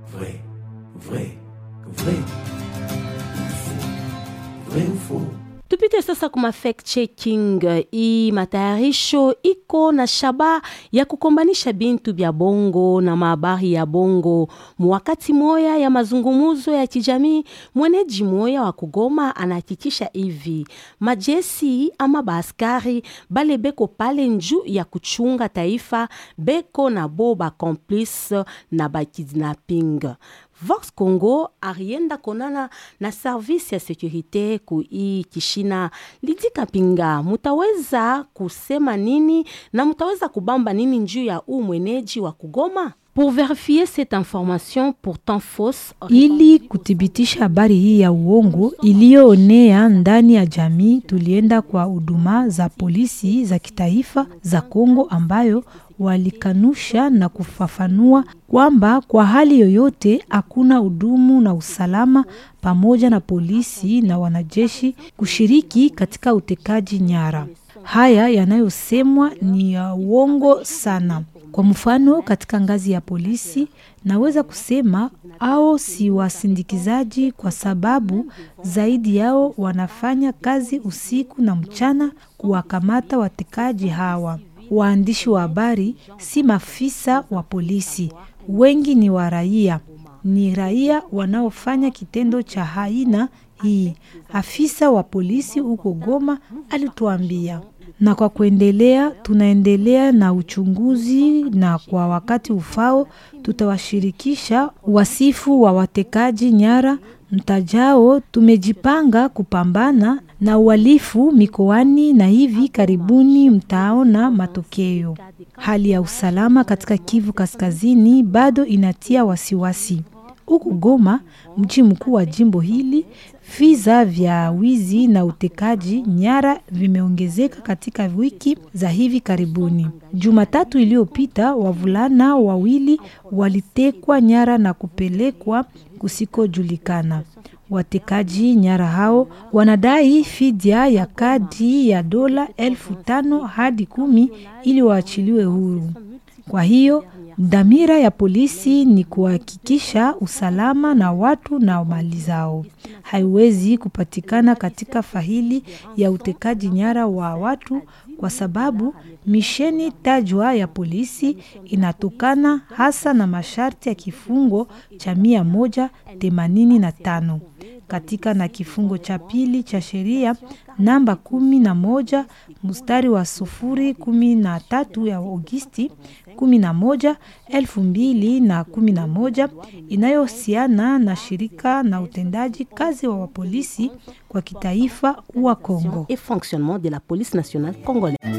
Vrai, vrai, vrai. Faux. Vrai ou faux? Tupite sasa kuma fact checking. Hii matayarisho iko na shaba ya kukombanisha bintu bya bongo na mahabari ya bongo. Mwakati moya ya mazungumuzo ya kijamii, mweneji moya wa Kugoma anahakikisha hivi majesi ama baaskari bale beko pale njuu ya kuchunga taifa beko na bo ba complice na ba kidnapping. Vox Congo arienda konana na service ya sekurite ku hii kishina. Lidika Pinga, mutaweza kusema nini na mutaweza kubamba nini njuu ya huu mweneji wa Kugoma? Pour vérifier cette information pourtant fausse, Ili kuthibitisha habari hii ya uongo iliyoonea ndani ya jamii, tulienda kwa huduma za polisi za kitaifa za Kongo ambayo walikanusha na kufafanua kwamba kwa hali yoyote hakuna hudumu na usalama pamoja na polisi na wanajeshi kushiriki katika utekaji nyara. Haya yanayosemwa ni ya uongo sana. Kwa mfano, katika ngazi ya polisi naweza kusema ao si wasindikizaji, kwa sababu zaidi yao wanafanya kazi usiku na mchana kuwakamata watekaji hawa. Waandishi wa habari si maafisa wa polisi, wengi ni wa raia, ni raia wanaofanya kitendo cha aina hii. Afisa wa polisi huko Goma alituambia na kwa kuendelea, tunaendelea na uchunguzi na kwa wakati ufao tutawashirikisha wasifu wa watekaji nyara mtajao. Tumejipanga kupambana na uhalifu mikoani na hivi karibuni mtaona matokeo. Hali ya usalama katika Kivu Kaskazini bado inatia wasiwasi. Huku Goma, mji mkuu wa jimbo hili, visa vya wizi na utekaji nyara vimeongezeka katika wiki za hivi karibuni. Jumatatu iliyopita, wavulana wawili walitekwa nyara na kupelekwa kusikojulikana. Watekaji nyara hao wanadai fidia ya kadi ya dola elfu tano hadi kumi ili waachiliwe huru. Kwa hiyo dhamira ya polisi ni kuhakikisha usalama na watu na mali zao. Haiwezi kupatikana katika faili ya utekaji nyara wa watu kwa sababu misheni tajwa ya polisi inatokana hasa na masharti ya kifungo cha mia moja themanini na tano katika na kifungo cha pili cha sheria namba kumi na moja mstari wa sufuri kumi na tatu ya Agosti kumi na moja elfu mbili na kumi na moja inayohusiana na shirika na utendaji kazi wa wapolisi kwa kitaifa wa Kongo. et fonctionnement de la police nationale congolaise.